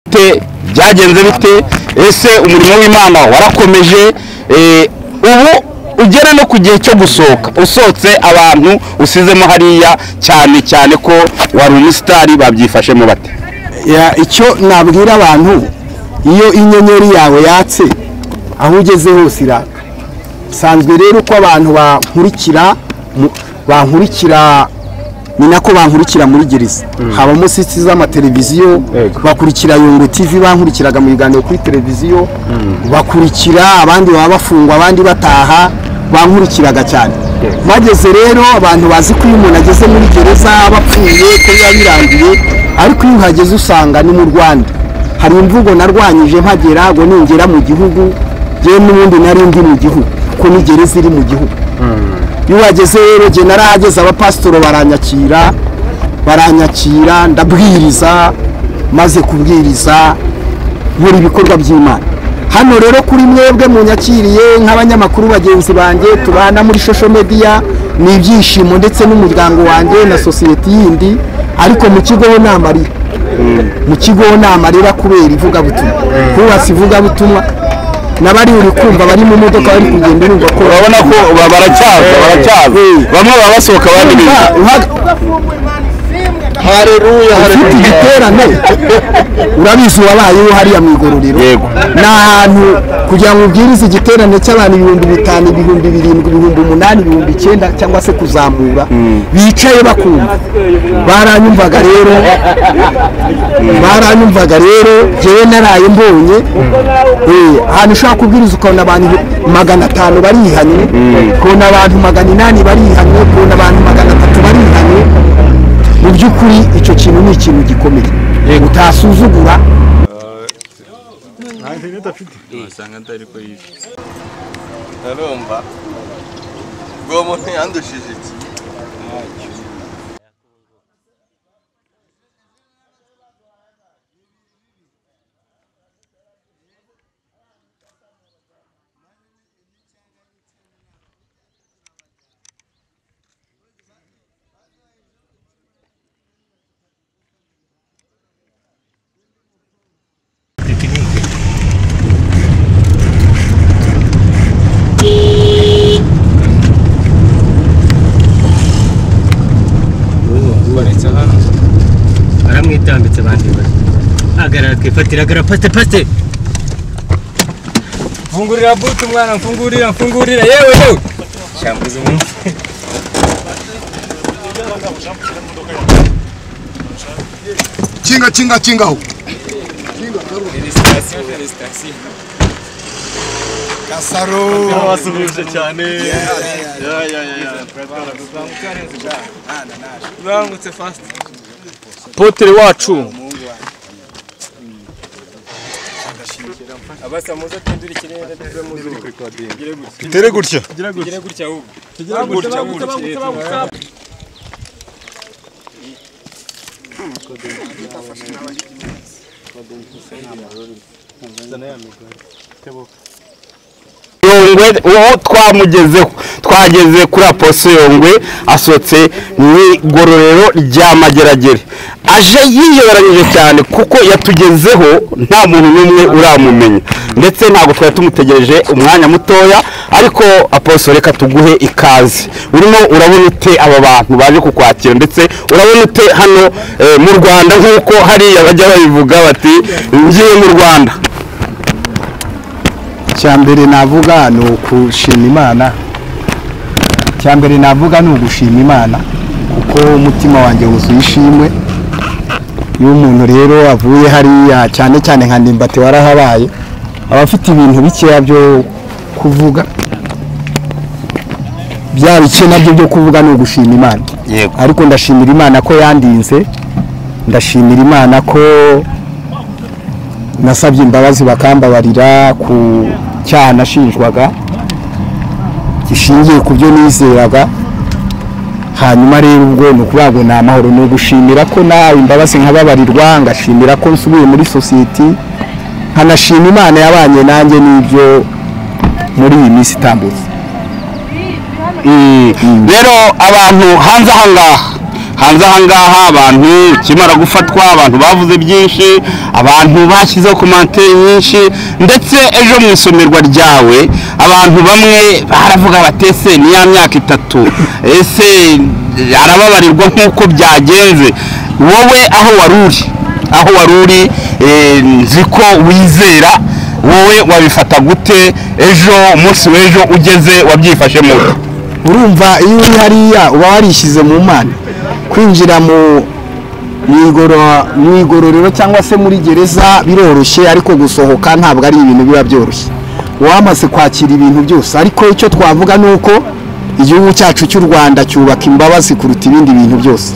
bite byagenze bite ese umurimo w'imana warakomeje ubu ugera no ku gihe cyo gusohoka usohotse abantu usizemo hariya cyane cyane ko wari umusitari babyifashemo bate icyo nabwira abantu iyo inyenyeri yawe yatse aho ugeze hose iraka bisanzwe rero ko abantu bankurikira mu- bankurikira ni nako bankurikira muri gereza habamo siti z'amateleviziyo Yego. bakurikira yungu tv bankurikiraga mu biganiro kuri televiziyo bakurikira abandi baba bafungwa abandi bataha bankurikiraga cyane bageze rero abantu bazi ko iyo umuntu ageze muri gereza aba apfuye ko biba birangiye ariko iyo uhageze usanga ni mu rwanda hari imvugo narwanyije mpagera ngo ningera mu gihugu yewe n'ubundi nari ndi mu gihugu kuko ni gereza iri mu gihugu iyo uhageze rero njye narahageze abapasitoro baranyakira baranyakira ndabwiriza maze kubwiriza nkora ibikorwa by'imana hano rero kuri mwebwe munyakiriye nk'abanyamakuru bagenzi banjye tubana muri shosho mediya ni ibyishimo ndetse n'umuryango wanjye na sosiyete yindi ariko mu kigo ho ni amarira mu kigo ho ni amarira kubera ivugabutumwa hubatse ivugabutumwa n'abari uri kumva bari mu modoka bari kugenda urumva ko urabona ko ba- baracyaza baracyaza bamwe baba basohoka abandi binjira ufite igiterane urabizi wabayeho hariya mu igororero Yego. ni ahantu kugira ngo ubwirize igiterane cy'abantu ibihumbi bitanu ibihumbi birindwi ibihumbi umunani ibihumbi icyenda cyangwa se kuzamura bicaye bakumva baranyumvaga rero baranyumvaga rero ngewe naraye mbonye Eh, ahantu ushobora kubwiriza ukabona abantu magana atanu barihanye ukabona abantu magana inani barihanye ukabona abantu magana atatu barihanye mu by'ukuri icyo kintu ni ikintu gikomeye utasuzugura ntarumva uwo muntu yandushije iki ubaritse hano aramwitambitse bandiwe ahagarara twifatira agara pasite pasite mfungurira buti mwana mfungurira mfungurira yewe yewe shambuza umuntu kinga kinga kinga aho felicitasiyo felicitasiyo kasaro basubije cyane urangutse fasite potere wacu abasa muze twindure ikirere tuve mu zuba tugire gutya itere gutya tugire gutya ahubwo tugire gutya gutya gutya yongwe uwo twamugezeho twageze kuri aposo yongwe asohotse mu igororero rya mageragere aje yiyoberanyije cyane kuko yatugezeho nta muntu n'umwe uramumenya ndetse ntabwo twari tumutegereje umwanya mutoya ariko aposo reka tuguhe ikaze urimo urabona ute aba bantu baje kukwakira ndetse urabona ute hano eh, mu rwanda nk'uko hariya bajya babivuga bati ngiye mu rwanda icyambere navuga ni ukushima imana icyambere navuga ni ugushima imana kuko umutima wanjye wuzuye ishimwe iyo umuntu rero avuye hariya cyane cyane nka ndimbati warahabaye aba afite ibintu bikeya byo kuvuga bya bike nabyo byo kuvuga ni ugushima imana yego ariko ndashimira imana ko yandinze ndashimira imana ko nasabye imbabazi bakambabarira ku cyaha nashinjwaga gishingiye ku byo nizeraga hanyuma rero ubwo ni ukuvuga ngo ni amahoro ni ugushimira ko nawe imbabazi nkababarirwa ngashimira ko nsubiye muri sosiyete nkanashima imana yabanye nanjye n'ibyo muri iyi minsi itambutse rero abantu hanze aha ngaha hanze ahangaha abantu ikimara gufatwa abantu bavuze byinshi abantu bashyizeho komante nyinshi ndetse ejo mu isomerwa ryawe abantu bamwe baravuga bati ese ni ya myaka itatu ese arababarirwa nk'uko byagenze wowe aho wari uri aho wari uri eh, nzi ko wizera wowe wabifata gute ejo umunsi w'ejo ugeze wabyifashemo urumva iyo uri hariya uba warishyize mu mana kwinjira mu mu igoro- mu igororero cyangwa se muri gereza biroroshye ariko gusohoka ntabwo ari ibintu biba byoroshye wamaze kwakira ibintu byose ariko icyo twavuga ni uko igihugu cyacu cy'u rwanda cyubaka imbabazi kuruta ibindi bintu byose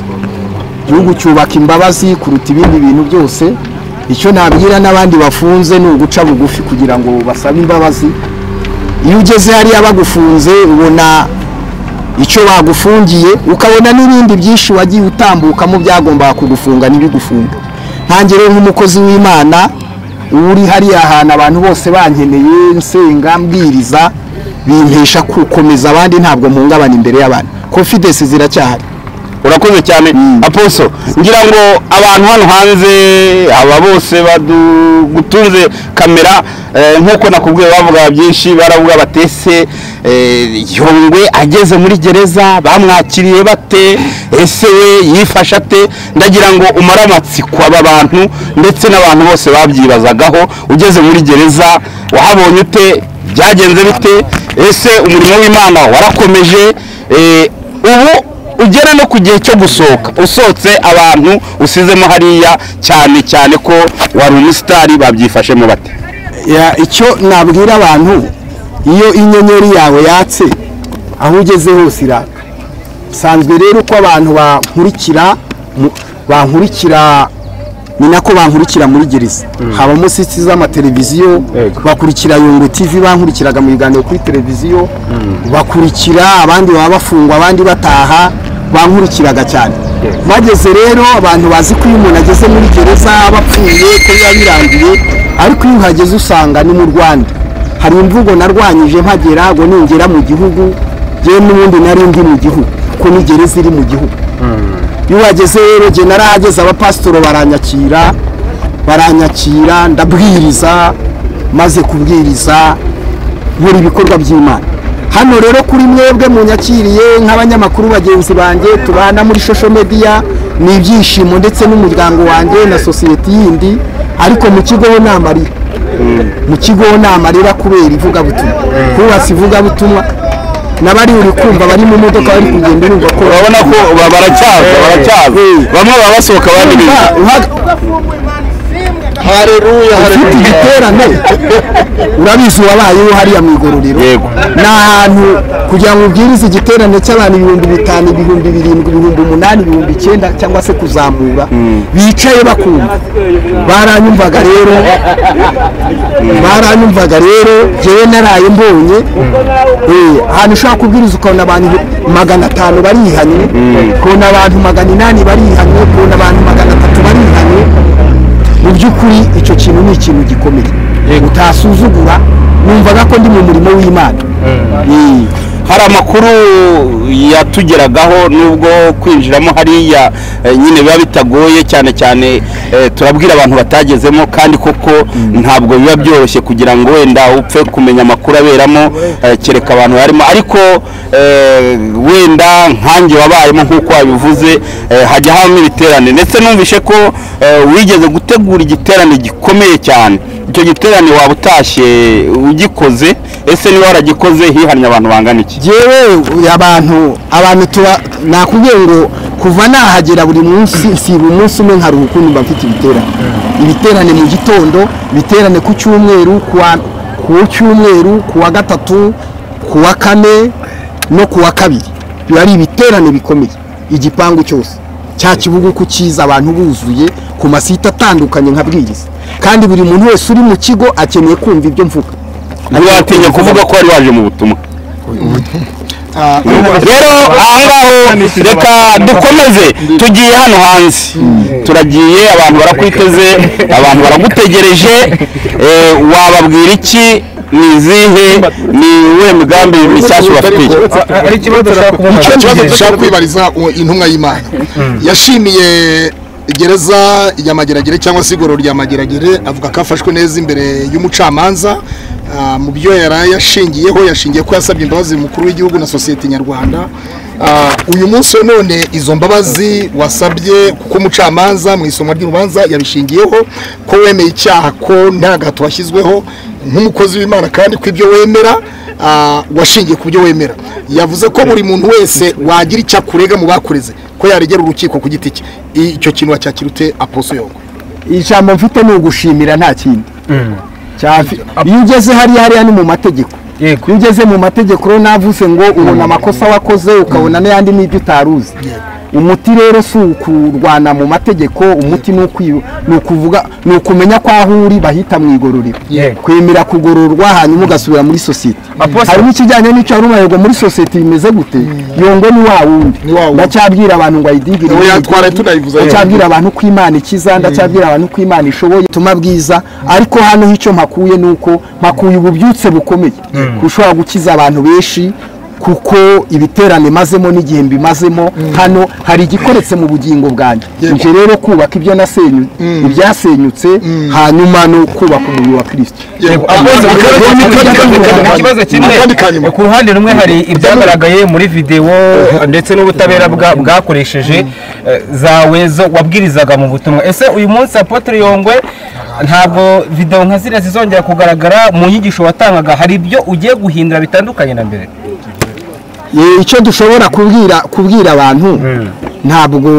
igihugu cyubaka imbabazi kuruta ibindi bintu byose icyo nabwira n'abandi bafunze ni uguca bugufi kugira ngo basabe imbabazi iyo ugeze hariya bagufunze ubona icyo bagufungiye ukabona n'ibindi byinshi wagiye utambukamo byagombaga kugufunga ntibigufunge ntange rero nk'umukozi w'imana uba uri hariya hantu abantu bose bankeneye nsenga mbwiriza bimpesha gukomeza abandi ntabwo mpungabana imbere y'abantu confidence ziracyahari urakoze cyane aposo ngira ngo abantu hano hanze aba bose badugutunze kamera eh, nk'uko nakubwiye bavuga byinshi baravuga batese yongwe ageze muri gereza bamwakiriye bate ese we yifashe ate ndagira ngo umare amatsiko aba bantu ndetse n'abantu bose babyibazagaho ugeze muri gereza wahabonye ute byagenze bite ese umurimo w'imana warakomeje eh, ubu ugera no ku gihe cyo gusohoka usohotse abantu usizemo hariya cyane cyane ko wari umusitari babyifashemo bate Ya- icyo nabwira abantu iyo inyenyeri yawe yatse aho ugeze hose iraka bisanzwe rero ko abantu bankurikira mu- bankurikira ni nako bankurikira muri gereza habamo siti z'amateleviziyo bakurikira yungu tv bankurikiraga mu biganiro kuri televiziyo bakurikira abandi baba bafungwa abandi bataha bankurikiraga cyane bageze rero abantu bazi ko iyo umuntu ageze muri gereza bapfuye ko biba birangiye ariko iyo uhageze usanga ni mu rwanda hari imvugo narwanyije mpagera ngo ningera mu gihugu ngewe n'ubundi nari ndi mu gihugu kuko ni gereza iri mu gihugu iyo uhageze rero njye narahageze abapasitoro baranyakira baranyakira ndabwiriza maze kubwiriza nkora ibikorwa by'imana hano rero kuri mwebwe munyakiriye nk'abanyamakuru bagenzi banjye tubana muri social media ni ibyishimo ndetse n'umuryango wanjye na sosiyete yindi ariko mu kigo ho nta marira mu kigo ho nta marira kubera ivugabutumwa hubatse ivugabutumwa n'abari uri kumva bari mu modoka bari kugenda urumva ko urabona ko ba- baracyaza baracyaza bamwe baba basohoka abandi binjira hareruya ufite igiterane urabizi wabayeho hariya mu igororero Yego. ni ahantu kugira ngo ubwirize igiterane cy'abantu ibihumbi bitanu ibihumbi birindwi ibihumbi umunani ibihumbi icyenda cyangwa se kuzamura bicaye bakumva baranyumvaga rero baranyumvaga rero jyewe naraye mbonye Eh, ahantu ushobora kubwiriza ukabona abantu magana atanu barihanye ukabona abantu magana inani barihanye ukabona abantu magana atatu barihanye mu by'ukuri icyo kintu ni ikintu gikomeye utasuzugura numvaga ko ndi mu murimo w'imana Eh. hari amakuru yatugeragaho n'ubwo kwinjiramo hariya eh, nyine biba bitagoye cyane cyane eh, turabwira abantu batagezemo kandi koko ntabwo biba byoroshye kugira ngo wenda upfe kumenya amakuru aberamo eh, kereka abantu barimo ariko eh, wenda nkanjye wabayemo nk'uko wabivuze eh, hajya habamo ibiterane ndetse numvishe ko eh, wigeze gutegura igiterane gikomeye cyane icyo giterane waba utashye ugikoze ese niba waragikoze hihannye abantu bangana iki yewe abantu abantu tuba nakubwiye ngo kuva nahagera buri munsi siba umunsi umwe nkaruhuka mba mfite ibiterane ibiterane mu gitondo ibiterane ku cyumweru ku wa- ku cyumweru ku wa gatatu ku wa kane no ku wa kabiri biba ari ibiterane bikomeye igipangu cyose cya kibuga uko kiza abantu buzuye ku masite atandukanye nka bwiriza kandi buri muntu wese uri mu kigo akeneye kumva ibyo mvuga ntiwatinya kuvuga ko wari waje mu butumwa rero ahangaho reka dukomeze tugiye hano hanze turagiye abantu barakwiteze abantu baragutegereje eh, wababwira iki ni izihe ni iwe migambi mishyashya ubafitiye ari ikibazo ushaka kubaza icyo kibazo dushaka kwibariza uwo intumwa y'imana yashimiye gereza ya mageragere cyangwa se igororo rya mageragere avuga ko afashwe neza imbere y'umucamanza Ah, mu byo yari yashingiyeho yashingiye ko yasabye imbabazi umukuru w'igihugu na sosiyete nyarwanda Ah, uyu munsi wa none izo mbabazi wasabye kuko umucamanza mu isomwa ry'urubanza yabishingiyeho ko wemeye icyaha ko nta gahato washyizweho nk'umukozi w'imana kandi ko ibyo wemera ah, washingiye ku byo wemera yavuze ko buri muntu wese wagira icyo akurega mu bakureze ko yaregera urukiko ku giti cye icyo kintu wacyakirute aposo yongo ijambo mfite ni ugushimira nta kindi Cyafi- iyo ugeze hariya hariya ni mu mategeko Yego. iyo ugeze mu mategeko rero navuze ngo ubona amakosa wakoze ukabona n'ayandi n'ibyo utari uzi umuti rero si ukurwana mu mategeko umuti ni ukwi- ni ukuvuga ni ukumenya ko aho uri bahita mu igororero Yego. kwemera kugororwa hanyuma ugasubira muri sosiyete Apostle- hari n'ikijyanye n'icyo hari umayego muri sosiyete bimeze gute yongo ni wa wundi Ni wa wundi. ndacyabwira abantu ngo ayidigire Oya, yongo. twaraye tunabivuze. ndacyabwira abantu ko imana ikiza ndacyabwira abantu ko imana ishoboye ubutumwa bwiza ariko hano icyo mpakuye ni uko mpakuye ububyutse bukomeye ushobora gukiza abantu benshi kuko ibiterane mazemo n'igihe mbimazemo hano hari igikoretse mu bugingo bwanjye Yego. nje rero kubaka ibyo nasenyu ibyasenyutse hanyuma no kubaka umubiri wa kirisito ikibazo kimwe akandi kanyuma ku ruhande rumwe hari ibyagaragaye muri videwo ndetse n'ubutabera bwa- bwakoresheje eh, zawe zo wabwirizaga mu butumwa ese uyu munsi apotre yongwe ntabwo videwo nka ziriya zizongera kugaragara mu nyigisho watangaga hari ibyo ugiye guhindura bitandukanye na mbere Ye, icyo dushobora kubwira kubwira abantu ntabwo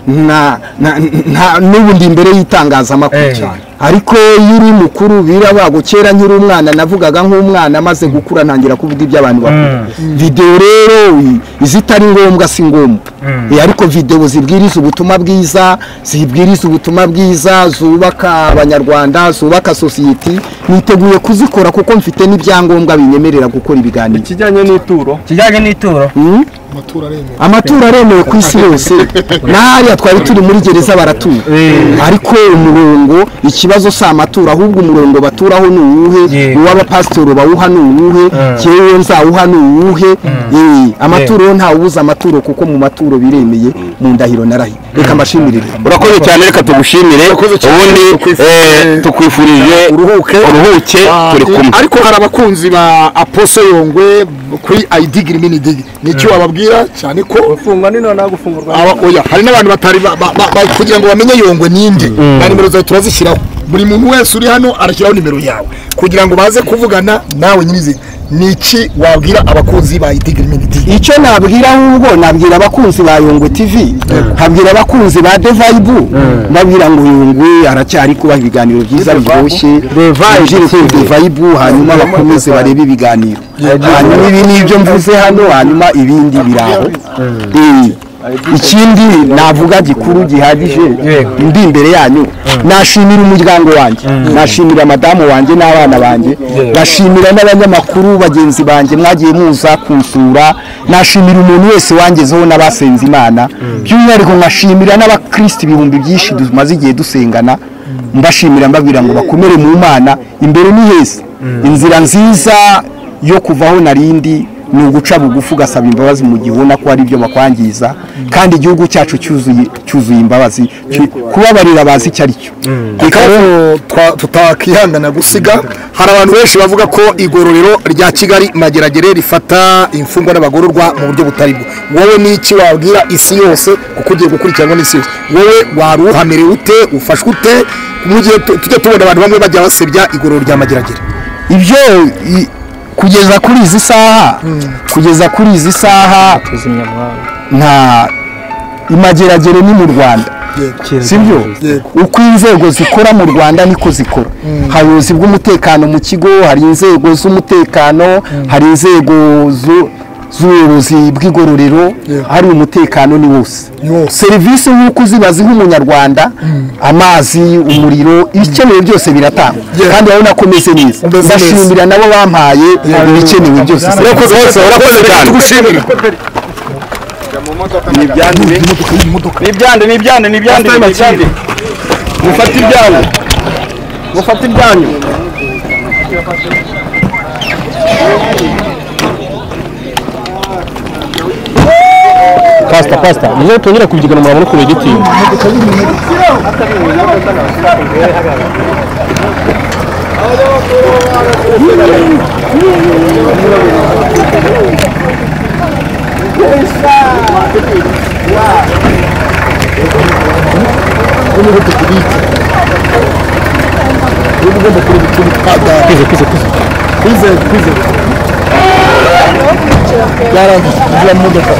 nta- nta- nta- n'ubu ndi imbere y'itangazamakuru Eh. cyane ariko iyo uri mukuru birabago kera nkiri umwana navugaga nk'umwana amaze gukura ntangira kuvuga ibyo abantu bavuga videwo rero i- izitari ngombwa si ngombwa Eh, ariko videwo zibwiriza ubutumwa bwiza zibwiriza ubutumwa bwiza zubaka abanyarwanda zubaka sosiyete niteguye kuzikora kuko mfite n'ibyangombwa binyemerera gukora ibiganiro kijyanye n'ituro kijyanye n'ituro amaturo aremewe ku isi yose n'ahariya twari turi muri gereza baratura ariko umurongo ikibazo si amatura ahubwo umurongo baturaho ni uwuhe Yego. uw'abapasitoro bawuha ni uwuhe ngewe nzawuha ni uwuhe Eh, amaturo yo ntawubuza amaturo kuko mu maturo biremeye mu ndahiro narahiye reka mbashimirire urakoze cyane reka tugushimire ubundi eh, tukwifurije Uruhuke. uruhuke Ah, turi kumwe ariko hari abakunzi ba aposo yongwe kuri ayidigiri mini digi nicyo wababwira cyane ko gufungwa ni noneho gufungurwa aba oya hari n'abantu batari ba- ba- ba- ba- kugira ngo bamenye yongwe ninde na nimero zawe turazishyiraho buri muntu wese uri hano arashyiraho nimero yawe kugira ngo baze kuvugana nawe nyirizina ni iki wabwira abakunzi ba idigiri mini digi icyo nabwira ahubwo nabwira abakunzi ba yungwe tv nkabwira abakunzi ba devayibu ndabwira ngo yungwe aracyari kuba ibiganiro byiza biryoshye binjire kuri devayibu hanyuma bakomeze barebe ibiganiro hanyuma ibi ni ibyo mvuze hano hanyuma ibindi biraho Eh, ikindi navuga gikuru gihagije ndi imbere yanyu nashimira umuryango wanjye nashimira madamu wanjye n'abana banjye nashimira n'abanyamakuru bagenzi banjye mwagiye muza kunsura nashimira umuntu wese wangezeho n'abasenze imana by'umwihariko nkashimira n'abakristo ibihumbi byinshi tumaze igihe dusengana mbashimira mbabwira ngo bakomere mu mana imbere ni heza inzira nziza yo kuvaho narindi ni uguca bugufi ugasaba imbabazi mu gihe ubona ko hari ibyo bakwangiza kandi igihugu cyacu cyuzuye cyuzuye imbabazi Cyu- kubabarira bazi icyo ari cyo Reka rero ikibazo twa- tutakihangana gusiga hari abantu benshi bavuga ko igororero rya kigali mageragere rifata imfungwa n'abagororwa mu buryo butari bwo wowe ni iki wabwira isi yose kuko ugiye gukurikiranwa n'isi yose wowe wari uhamerewe ute ufashwe ute mu gihe tu- tujya tubona abantu bamwe bajya basebya igororero rya mageragere ibyo i- kugeza kuri izi saha kugeza kuri izi saha nta imageragere ni mu rwanda sibyo uko inzego zikora mu rwanda niko zikora hari ubuyobozi bw'umutekano mu kigo hari inzego z'umutekano hari inzego zu- z'ubuyobozi bw'igororero hari umutekano ni wose serivisi nk'uko uzibazi nk'umunyarwanda amazi umuriro ibikenewe byose biratangwa kandi urabona ko umeze neza Umeze neza. ndashimira nabo bampaye ibikenewe byose urakoze bose urakoze cyane tugushimira ni ibyanyu be ni ibyanyu ni ibyanyu ni ibyanyu ni ibyanyu mufate ibyanyu mufate ibyanyu pasita pasita niyo tongera kubyigana murabona ukuntu igitinya kwize kwize kwize kwize kwize byarangiye tujya mu modoka